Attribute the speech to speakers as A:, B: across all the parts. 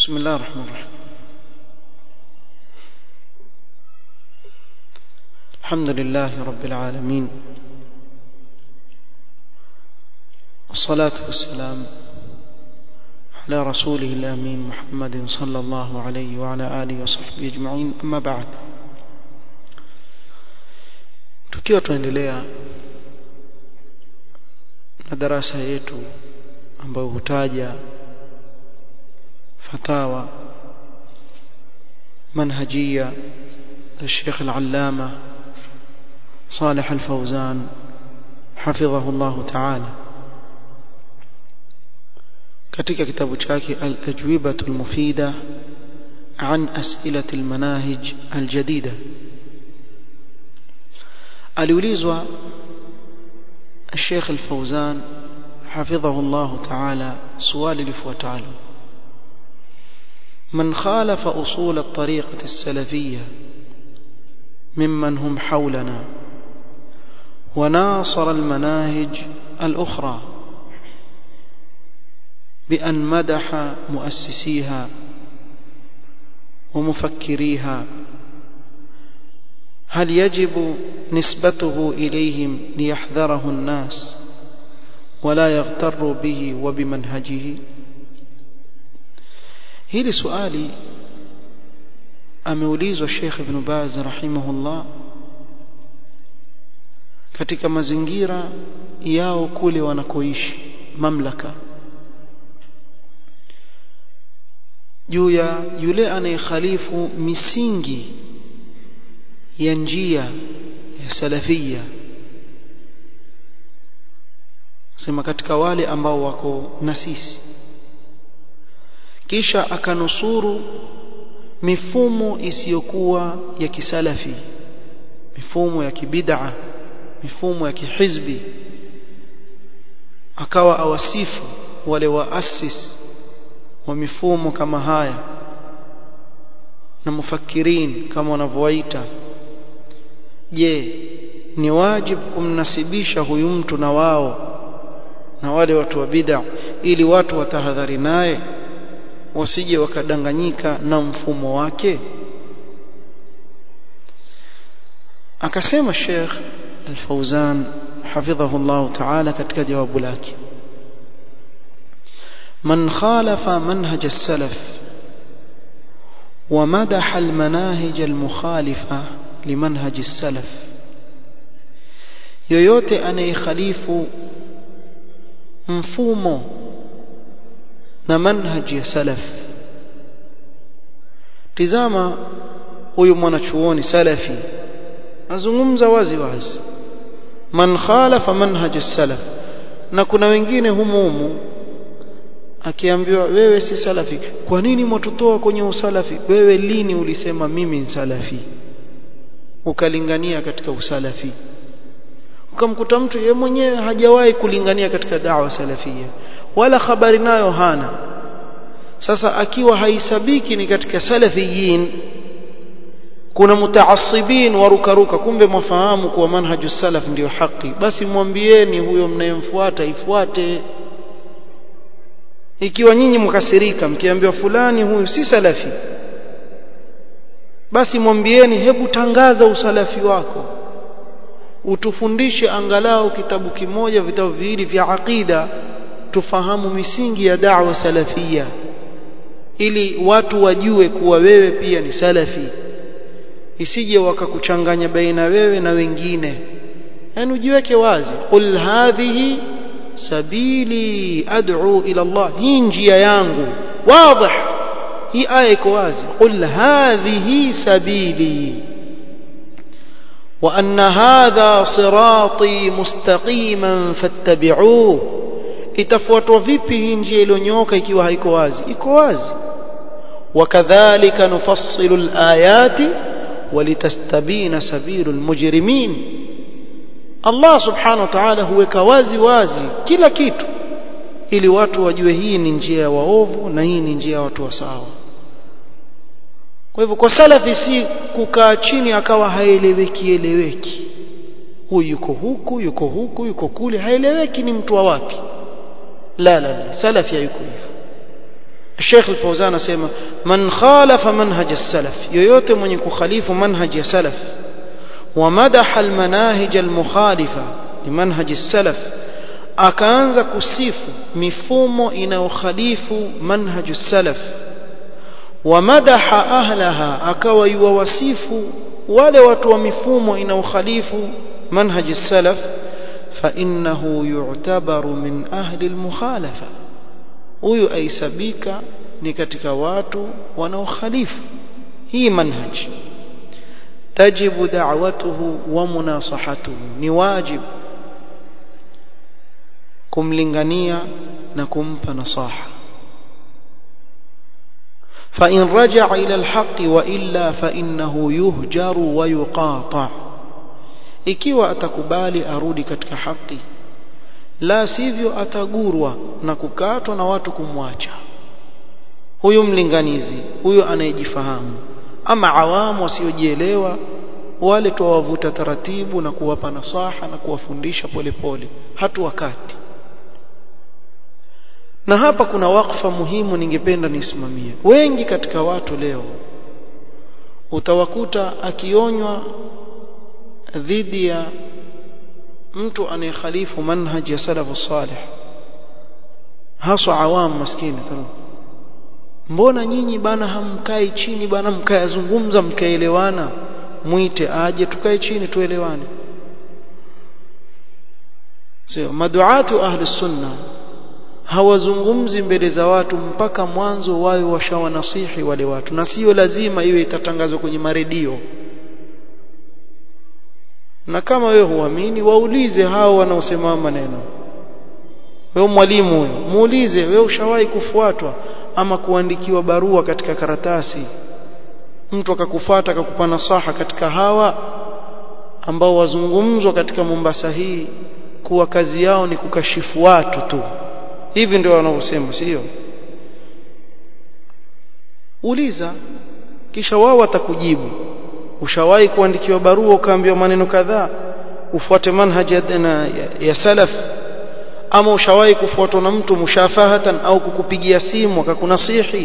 A: بسم الله الرحمن الرحيم الحمد لله رب العالمين والصلاة والسلام على رسوله الأمين محمد صلى الله عليه وعلى آله وصحبه أجمعين أما بعد tukiwa tuendelea na darasa yetu ambayo hutaja fatawa manhajia للشيخ العلامة صالح الفوزان حفظه الله تعالى katika kitabu chake al-ajwibatu al-mufida an as'ilati al-manahij al-jadida aliulizwa الشيخ الفوزان حفظه الله تعالى سؤال lifuatalo من خالف أصول الطريقة السلفية ممن هم حولنا وناصر المناهج الأخرى بأن مدح مؤسسيها ومفكريها هل يجب نسبته إليهم ليحذره الناس ولا يغتر به وبمنهجه hili swali ameulizwa Sheikh Ibn Baz rahimahullah katika mazingira yao kule wanakoishi mamlaka juu ya yule anayekhalifu misingi ya njia ya salafia sema katika wale ambao wako na sisi kisha akanusuru mifumo isiyokuwa ya kisalafi mifumo ya kibid'a mifumo ya kihizbi akawa awasifu wale waasis wa mifumo kama haya na mufakirin kama wanavyowaita je ni wajibu kumnasibisha huyu mtu na wao na wale watu wa bid'a ili watu watahadhari naye wasije wakadanganyika na mfumo wake akasema Sheikh Al-Fauzan hafidhahu Allah Ta'ala katika jawabu lake من خالف منهج السلف ومدح المناهج المخالفة لمنهج السلف yoyote anayekhalifu mfumo na manhaji ya salaf tizama huyu mwanachuoni salafi azungumza wazi wazi man khalafa manhaj salaf na kuna wengine humu humu akiambiwa wewe si salafi kwa nini mwatutoa kwenye usalafi wewe lini ulisema mimi ni salafi ukalingania katika usalafi ukamkuta mtu yeye mwenyewe hajawahi kulingania katika dawa salafia wala habari nayo hana sasa akiwa haisabiki ni katika salafiyin kuna mutaassibin warukaruka kumbe mwafahamu kuwa manhaju salaf ndiyo haki basi mwambieni huyo mnayemfuata ifuate ikiwa nyinyi mkasirika mkiambiwa fulani huyu si salafi basi mwambieni hebu tangaza usalafi wako utufundishe angalau kitabu kimoja vitabu viwili vya aqida tufahamu misingi ya da'wa salafia ili watu wajue kuwa wewe pia ni salafi isije wakakuchanganya baina wewe na wengine yani ujiweke wazi qul hadhihi sabili ad'u ila Allah hii njia yangu wazi hii aya iko wazi qul hadhihi sabili وأن هذا صراطي مستقيما فاتبعوه itafuatwa vipi hii njia iliyonyooka ikiwa haiko wazi iko wazi wakadhalika nufassilu alayati walitastabina sabilu almujrimin Allah subhanahu wa ta'ala huweka wazi wazi kila kitu ili watu wajue hii ni njia ya waovu na hii ni njia ya watu wa sawa kwa hivyo kwa salafi si kukaa chini akawa haeleweki eleweki huyu yuko huku yuko huku yuko kule haeleweki ni mtu wa wapi la la la salafi hayuko hivyo الشيخ الفوزان اسمع من خالف منهج السلف yoyote mwenye kukhalifu manhaj ya salaf ومدح المناهج المخالفه لمنهج السلف akaanza kusifu mifumo inayokhalifu manhaj salaf ومدح اهلها akawa yuwasifu wale watu wa mifumo inayokhalifu manhaj salaf فانه يعتبر من اهل المخالفه huyu aisabika ni katika watu wanaokhalifu hii manhaj tajibu da'watuhu wa munasahatuhu ni wajib kumlingania na kumpa nasaha فإن رجع إلى الحق وإلا فإنه يهجر ويقاطع ikiwa atakubali arudi katika haki la sivyo atagurwa na kukatwa na watu kumwacha huyu mlinganizi huyu anayejifahamu ama awamu wasiojielewa wale tuwavuta taratibu na kuwapa nasaha na kuwafundisha polepole hatu wakati na hapa kuna wakfa muhimu ningependa nisimamie wengi katika watu leo utawakuta akionywa dhidi ya mtu anayekhalifu manhaj ya salafu salih haswa awam maskini tano mbona nyinyi bana hamkai chini bana mkayazungumza mkaelewana mwite aje tukae chini tuelewane sio maduatu ahli sunna hawazungumzi mbele za watu mpaka mwanzo wawe washawanasihi wale watu na sio lazima iwe itatangazwa kwenye maredio na kama wewe huamini waulize hao wanaosema maneno wewe mwalimu huyo muulize wewe ushawahi kufuatwa ama kuandikiwa barua katika karatasi mtu akakufuata akakupa nasaha katika hawa ambao wazungumzwa katika Mombasa hii kuwa kazi yao ni kukashifu watu tu hivi ndio wanavyosema sio uliza kisha wao watakujibu ushawahi kuandikiwa barua ukaambiwa maneno kadhaa ufuate manhaji ya, ya, ya salaf ama ushawahi kufuatwa na mtu mushafahatan au kukupigia simu akakunasihi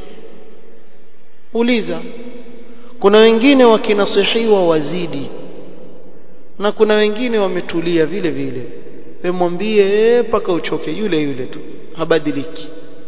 A: uliza kuna wengine wakinasihiwa wazidi na kuna wengine wametulia vile vile wemwambie mpaka uchoke yule yule tu habadiliki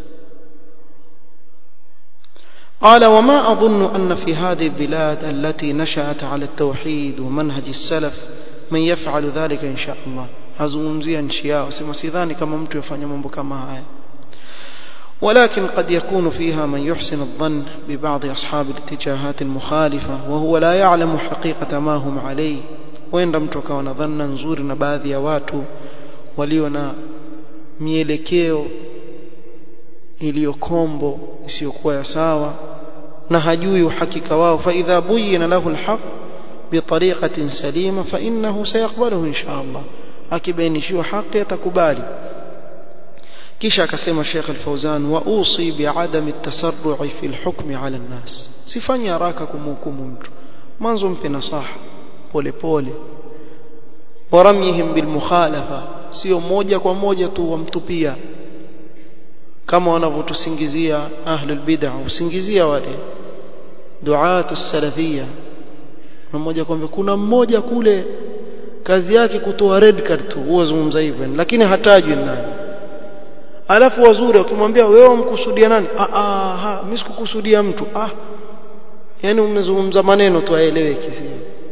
A: قال وما أظن أن في هذه البلاد التي نشأت على التوحيد ومنهج السلف من يفعل ذلك إن شاء الله hazungumzia nchi yao sema sidhani kama mtu yafanya mambo kama haya ولكن قد يكون فيها من يحسن الظن ببعض أصحاب الاتجاهات المخالفة وهو لا يعلم حقيقة ما هم عليه وين mtu akawa na dhanna nzuri na baadhi ya watu walio na mielekeo iliyokombo isiyokuwa ya sawa na hajui uhakika wao fa idha buyina lahu alhaq بطريقة سليمة فإنه سيقبله إن شاء الله akibainishiwa haki atakubali kisha akasema Sheikh Al-Fauzan wa usi bi'adami at-tasarru'i fi al-hukm 'ala an-nas sifanye haraka kumhukumu mtu mwanzo mpe nasaha pole pole waramyihim bil mukhalafa sio moja kwa moja tu wamtupia kama wanavyotusingizia ahlul bid'ah usingizia wale duatu salafia mmoja kwamba kuna mmoja kule kazi yake kutoa red card tu huwa zungumza hivyo lakini hatajwi nani alafu wazuri ukimwambia wewe umkusudia nani ah ah ha mimi sikukusudia mtu ah yani umezungumza maneno tu aeleweke sio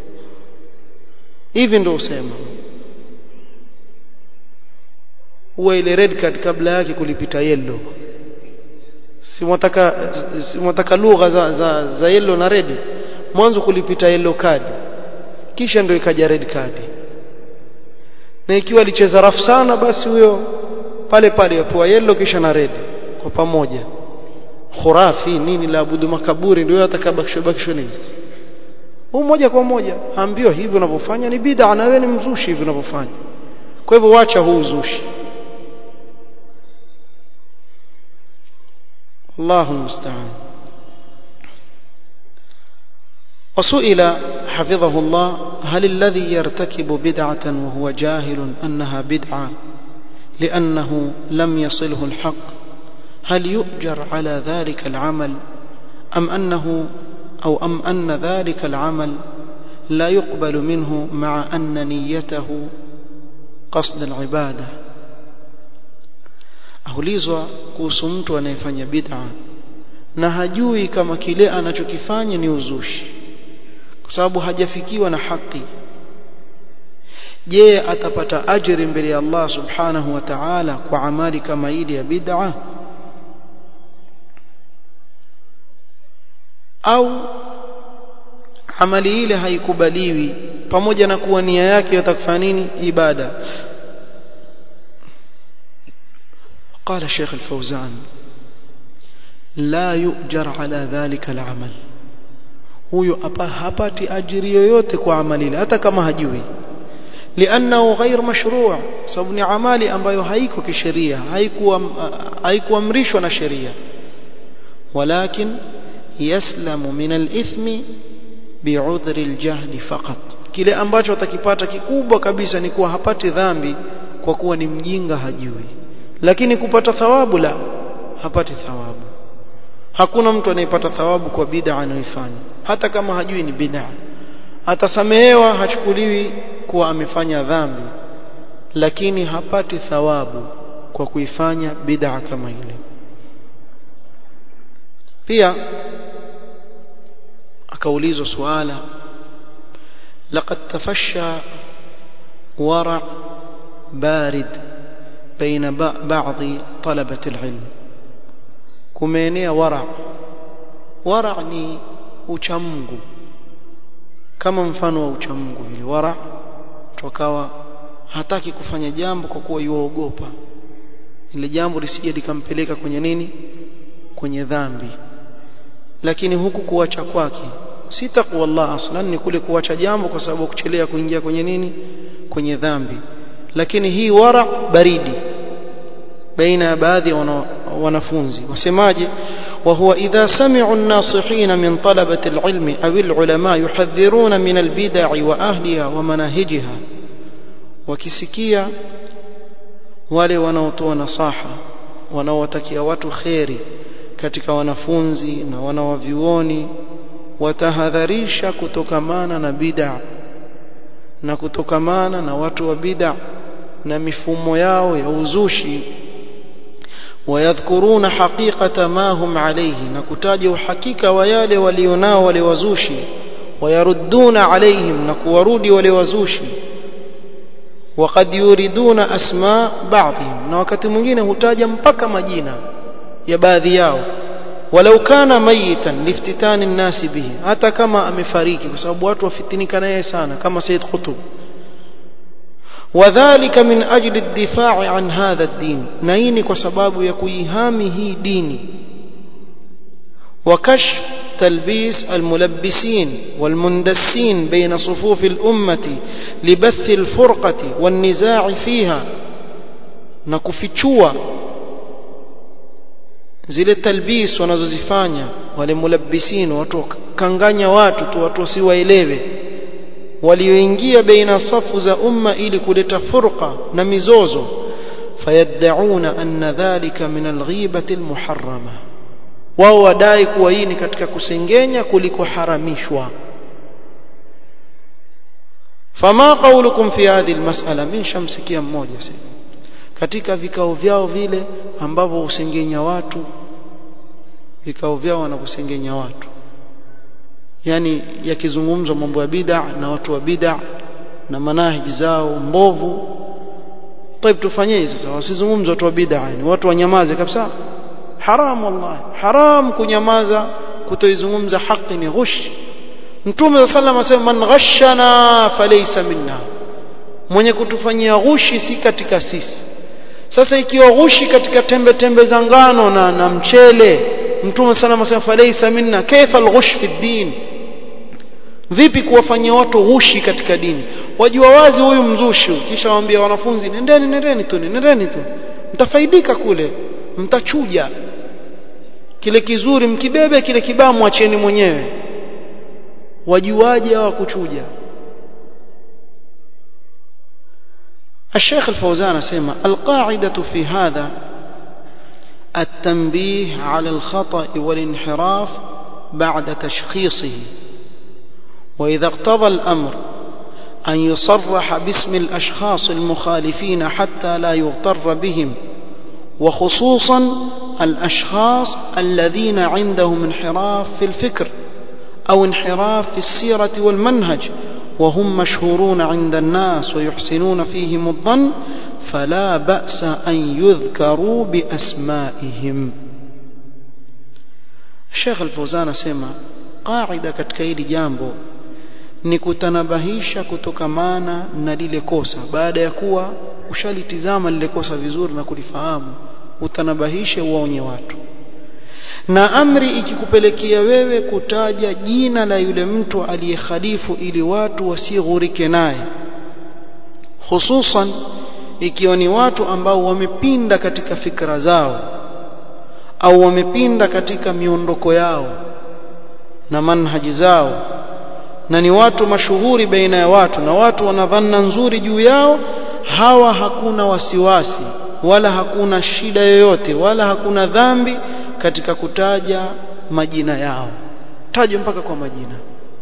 A: hivi ndio usema huwa ile red card kabla yake kulipita yellow si mwataka si mwataka lugha za, za, za yellow na red mwanzo kulipita yellow card kisha ndio ikaja red card na ikiwa alicheza rafu sana basi huyo pale pale yapoa yellow kisha na red kwa pamoja khurafi nini la abudu makaburi ndio atakabakisho bakisho nini sasa huu moja kwa moja ambiwa hivi unavyofanya ni bid'a na wewe ni mzushi hivi unavyofanya kwa hivyo wacha huu uzushi Allahu musta'an وسئل حفظه الله هل الذي يرتكب بدعة وهو جاهل أنها بدعة لأنه لم يصله الحق هل يؤجر على ذلك العمل أم أنه أو أم أن ذلك العمل لا يقبل منه مع أن نيته قصد العبادة aulizwa kuhusu mtu anayefanya bid'a na hajui kama kile anachokifanya ni uzushi kwa sababu hajafikiwa na haki je atapata ajiri mbele ya Allah subhanahu wa ta'ala kwa amali kama ile ya bid'a au amali ile haikubaliwi pamoja na kuwa nia yake yatakufanya nini ibada قال الشيخ الفوزان لا يؤجر على ذلك العمل huyo hapati ajiri yoyote kwa amali ile hata kama hajui لانه غير مشروع sababu ni amali ambayo haiko kisheria haikuwa haikuamrishwa na sheria walakin yaslamu min al-ithmi bi'udhri al-jahli faqat kile ambacho atakipata kikubwa kabisa ni kuwa hapati dhambi kwa kuwa ni mjinga hajui lakini kupata thawabu la hapati thawabu hakuna mtu anayepata thawabu kwa bid'a anayoifanya hata kama hajui ni bid'a atasamehewa hachukuliwi kuwa amefanya dhambi lakini hapati thawabu kwa kuifanya bid'a kama ile pia akaulizwa suala laqad tafasha wara barid baina baadhi talabati alilm kumeenea wara wara ni uchamungu kama mfano wa uchamungu vile wara tukawa hataki kufanya jambo kwa kuwa yuogopa ile jambo lisije likampeleka kwenye nini kwenye dhambi lakini huku kuacha kwake si taqwa Allah aslan ni kule kuacha jambo kwa sababu kuchelea kuingia kwenye nini kwenye dhambi lakini hii wara baridi baina ya baadhi ya wanafunzi wasemaje وهو إذا سمعوا الناصحين من طلبة العلم أو العلماء يحذرون من البدع وأهلها ومناهجها وكسكيا wale wanaotoa nasaha wanaowatakia watu kheri katika wanafunzi na wanawavyuoni watahadharisha kutokamana na bid'a na kutokamana na watu wa bid'a na mifumo yao ya uzushi wayadhkuruna haqiqata ma hum alayhi na kutaja uhakika wa yale walionao wale wazushi wayarudduna alayhim na kuwarudi wale wazushi وقد يريدون اسماء بعضهم na wakati mwingine hutaja mpaka majina ya baadhi yao walau kana mayitan liftitani nnasi bihi hata kama amefariki kwa sababu watu wafitinika naye sana kama Said Qutb وذلك من أجل الدفاع عن هذا الدين نيني كسباب يكويهامي هي ديني وكشف تلبيس الملبسين والمندسين بين صفوف الأمة لبث الفرقة والنزاع فيها نكفتشوا zile talbis wanazozifanya wale mulabbisin watu kanganya watu tu watu wasiwaelewe walioingia baina safu za umma ili kuleta furqa na mizozo fayad'una anna dhalika min alghibati almuharrama wao wadai kuwa hii ni katika kusengenya kuliko haramishwa fama qawlukum fi hadhihi almas'ala min shamsikia mmoja sasa katika vikao vyao vile ambavyo usengenya watu vikao vyao wanakusengenya watu yani yakizungumzwa mambo ya bid'a na watu wa bid'a na manahiji zao mbovu طيب tufanyeje sasa wasizungumze watu wa bid'a ni watu wanyamaze kabisa haram wallahi haram kunyamaza kutoizungumza haki ni ghush mtume sallallahu alayhi wasallam man ghashana falaysa minna mwenye kutufanyia ghushi si katika sisi sasa ikiwa ghushi katika tembe tembe za ngano na, na mchele mtume sallallahu alayhi wasallam falaysa minna kaifa alghush fi din vipi kuwafanyia watu ghushi katika dini wajua wazi huyu mzushi kisha waambia wanafunzi nendeni nendeni tu nendeni tu mtafaidika kule mtachuja kile kizuri mkibebe kile kibaya mwacheni mwenyewe wajuaje hawa kuchuja الشيخ الفوزان سيما القاعدة في هذا التنبيه على الخطأ والانحراف بعد تشخيصه وإذا اقتضى الأمر أن يصرح باسم الأشخاص المخالفين حتى لا يغتر بهم وخصوصا الأشخاص الذين عندهم انحراف في الفكر أو انحراف في السيرة والمنهج وهم مشهورون عند الناس ويحسنون فيهم الظن فلا بأس أن يذكروا بأسمائهم الشيخ الفوزان سيما قاعدة katika hili jambo ni kutanabahisha kutokamana na lile kosa baada ya kuwa ushalitizama lile kosa vizuri na kulifahamu utanabahishe uwaonye watu na amri ikikupelekea wewe kutaja jina la yule mtu aliyekhalifu ili watu wasighurike naye hususan ikiwa ni watu ambao wamepinda katika fikra zao au wamepinda katika miondoko yao na manhaji zao na ni watu mashuhuri baina ya watu na watu wanadhana nzuri juu yao hawa hakuna wasiwasi wala hakuna shida yoyote wala hakuna dhambi katika kutaja majina yao taje mpaka kwa majina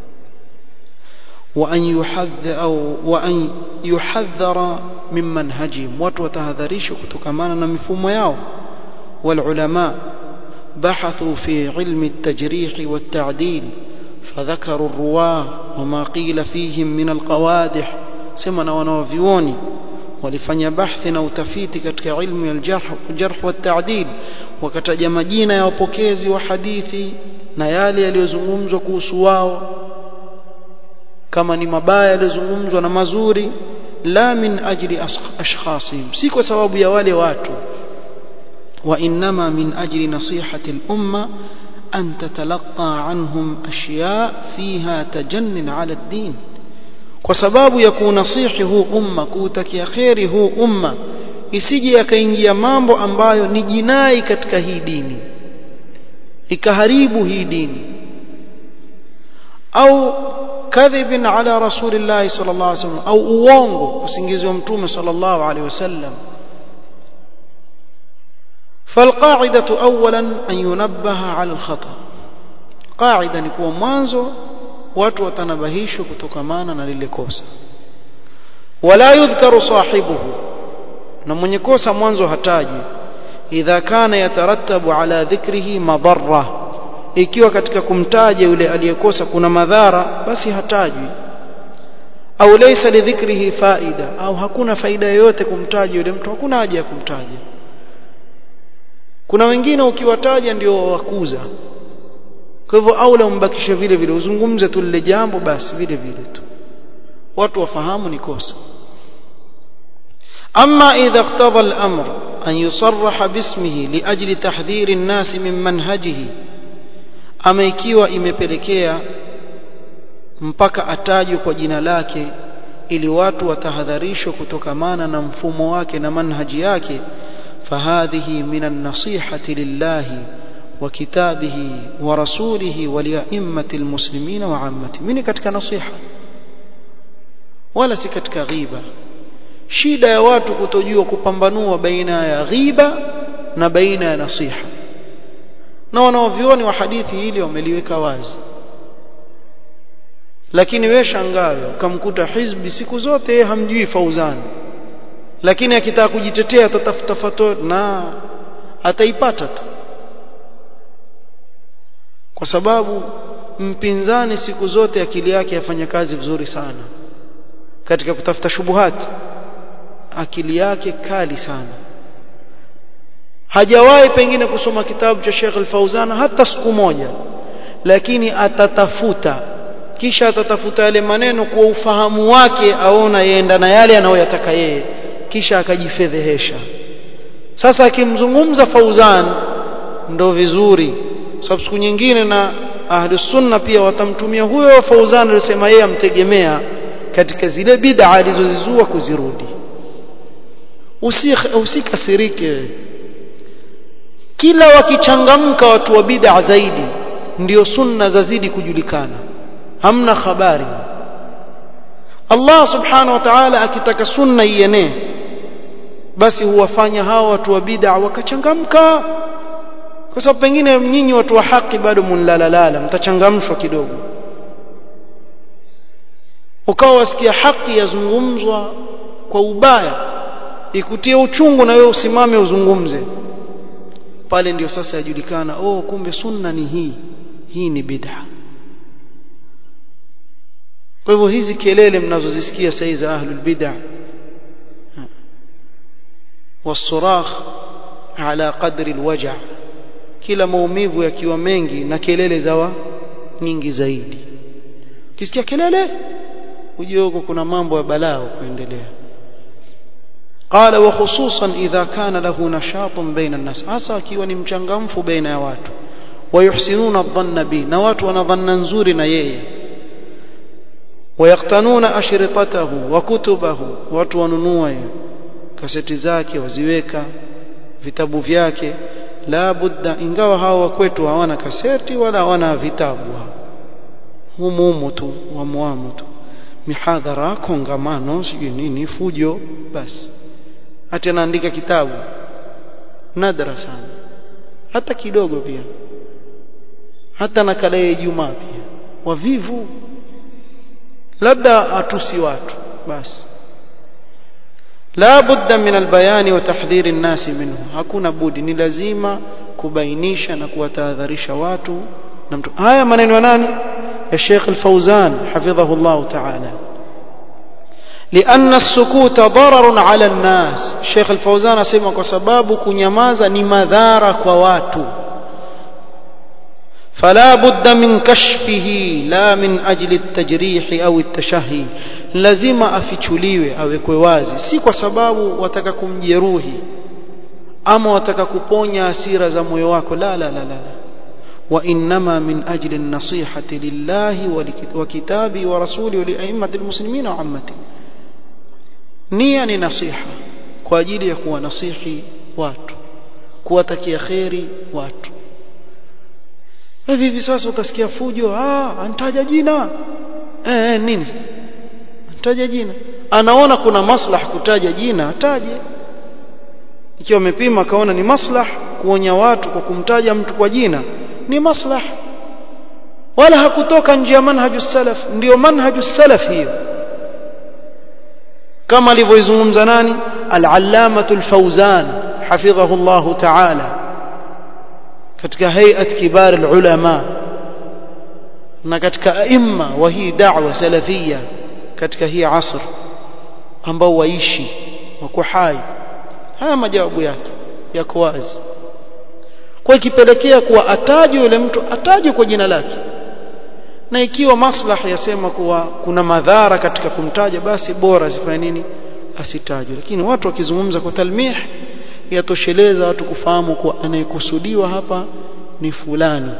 A: wa an yuhadhdha au wa an yuhadhdhara min manhajihim watu watahadharishwa kutokamana na mifumo yao wal ulama بحثوا في علم التجريح والتعديل فذكروا الرواه وما قيل فيهم من القوادح سمنا wanaovioni walifanya bahthi na utafiti katika ilmu ya aljarh jarh wa ta'dil wakataja majina ya wapokezi wa hadithi na yale yaliyozungumzwa kuhusu wao kama ni mabaya yaliyozungumzwa na mazuri la min ajli ashkhasihim si kwa sababu ya wale watu wa inma min ajli nasihati al-umma an tatalaqa anhum ashya fiha tajannin ala ad-din kwa sababu ya kuunasihi huu umma kuutakia kheri huu umma isije yakaingia mambo ambayo ni jinai katika hii dini ikaharibu hii dini au kadhibin ala rasulillah sallallahu alaihi wasallam au uongo kusingiziwa mtume sallallahu alaihi wasallam فالقاعدة أولا أن ينبه على الخطأ قاعدة نكون mwanzo watu watanabahishwa kutokamana na lile kosa wala yudhkaru sahibuhu na mwenye kosa mwanzo hataji idha kana yatarattabu ala dhikrihi madarra ikiwa katika kumtaja yule aliyekosa kuna madhara basi hatajwi au laysa lidhikrihi faida au hakuna faida yoyote kumtaja yule mtu hakuna haja ya kumtaja kuna wengine ukiwataja ndio wakuza kwa hivyo aula umbakishe vile vile uzungumze tu lile jambo basi vile vile tu watu wafahamu ni kosa أما إذا اقتضى الأمر أن يصرح باسمه لأجل تحذير الناس من منهجه أما ikiwa imepelekea mpaka atajwe kwa jina lake ili watu watahadharishwe kutokamana na mfumo wake na manhaji yake فهذه من النصيحة لله وكتابه ورسوله ولأئمة المسلمين وعامته من كتك نصيحة ولا سكتك غيبة shida ya watu kutojua kupambanua baina ya ghiba na baina ya nasiha na wanaovioni wa hadithi hili wameliweka wazi lakini we shangawe ukamkuta hizbi siku zote hamjui fauzani lakini akitaka kujitetea atatafuta fatwa na ataipata tu kwa sababu mpinzani siku zote akili yake yafanya kazi vizuri sana katika kutafuta shubuhati akili yake kali sana hajawahi pengine kusoma kitabu cha Sheikh Al-Fauzan hata siku moja lakini atatafuta kisha atatafuta yale maneno kwa ufahamu wake aona yenda na yale anayoyataka yeye kisha akajifedhehesha sasa akimzungumza Fauzan ndo vizuri sababu siku nyingine na ahli sunna pia watamtumia huyo Fauzan alisema yeye amtegemea katika zile bid'a alizozizua kuzirudi usikasirike kila wakichangamka watu wa bid'a zaidi ndio sunna zazidi kujulikana hamna habari Allah subhanahu wa ta'ala akitaka sunna ienee basi huwafanya hao watu wa bid'a wakachangamka kwa sababu pengine nyinyi watu wa haki bado munlalalala mtachangamshwa kidogo ukawa wasikia haki yazungumzwa kwa ubaya ikutie uchungu na wewe usimame uzungumze pale ndio sasa yajulikana oh kumbe sunna ni hii hii ni bid'a kwa hivyo hizi kelele mnazozisikia sasa za ahlul bid'a والصراخ على قدر الوجع kila maumivu yakiwa mengi na kelele zawa nyingi zaidi ukisikia kelele ujue huko kuna mambo ya balaa kuendelea قال وخصوصا إذا كان له نشاط بين الناس hasa akiwa ni mchangamfu baina ya watu ويحسنون الظن به na watu wanadhanna nzuri na yeye ويقتنون أشرطته وكتبه watu wanunua kaseti zake waziweka vitabu vyake la budda ingawa hawa kwetu hawana kaseti wala hawana vitabu humu humu tu wamuamu tu mihadhara kongamano sijui nini fujo basi hata anaandika kitabu nadra sana hata kidogo pia hata nakala ya Ijumaa pia wavivu labda atusi watu basi la budda min albayani wa tahdhiri an-nas minhu hakuna budi ni lazima kubainisha na kuwatahadharisha watu na mtu haya maneno ya nani ya Sheikh Al-Fauzan hafidhahu Allah ta'ala لأن السكوت ضرر على الناس Sheikh Al-Fauzan asema kwa sababu kunyamaza ni madhara kwa watu فلا بد من كشفه لا من أجل التجريح أو التشهي lazima afichuliwe awekwe wazi si kwa sababu wataka kumjeruhi ama wataka kuponya hasira za moyo wako la la la la وإنما من أجل النصيحة لله وكتابه ورسوله ولأئمة المسلمين وعامته nia ni nasiha kwa ajili ya kuwa nasihi watu kuwatakia kheri watu hivi hivi sasa utasikia fujo ah antaja jina eh, eh nini sasa antaja jina anaona kuna maslah kutaja jina ataje ikiwa amepima kaona ni maslah kuonya watu kwa kumtaja mtu kwa jina ni maslah wala hakutoka nje ya manhaju salaf ndio manhaju salaf hiyo kama alivyoizungumza nani al-allamatu al-fawzan hafidhahu Allah ta'ala katika hay'at kibar al-ulama na katika aima wa hii da'wa salafia katika hii asr ambao waishi wako hai haya majawabu yake yako wazi kwa ikipelekea kuwa atajwe yule mtu atajwe kwa jina lake na ikiwa maslaha yasema kuwa kuna madhara katika kumtaja basi bora asifanye nini asitajwe lakini watu wakizungumza kwa talmih yatosheleza watu kufahamu kuwa anayekusudiwa hapa ni fulani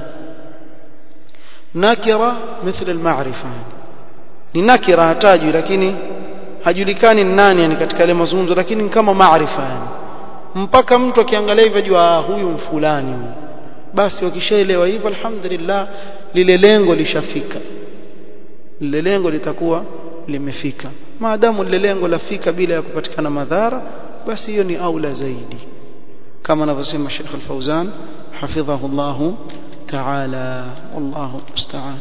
A: nakira mithla al-ma'rifa ni nakira hatajwi lakini hajulikani nani yani katika ile mazungumzo lakini kama maarifa yani mpaka mtu akiangalia hivyo ajua huyu mfulani huyu basi wakishaelewa hivyo alhamdulillah lile lengo lishafika lile lengo litakuwa limefika maadamu lile lengo lafika bila ya kupatikana madhara basi hiyo ni aula zaidi kama anavyosema Sheikh Al-Fauzan hafidhahu Allah ta'ala wallahu musta'an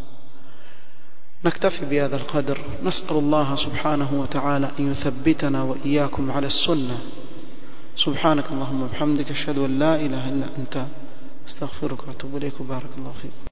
A: نكتفي بهذا القدر نسأل الله سبحانه وتعالى أن يثبتنا وإياكم على السنة سبحانك اللهم وبحمدك أشهد أن لا إله إلا أنت استغفرك واتوب إليك وبارك الله فيك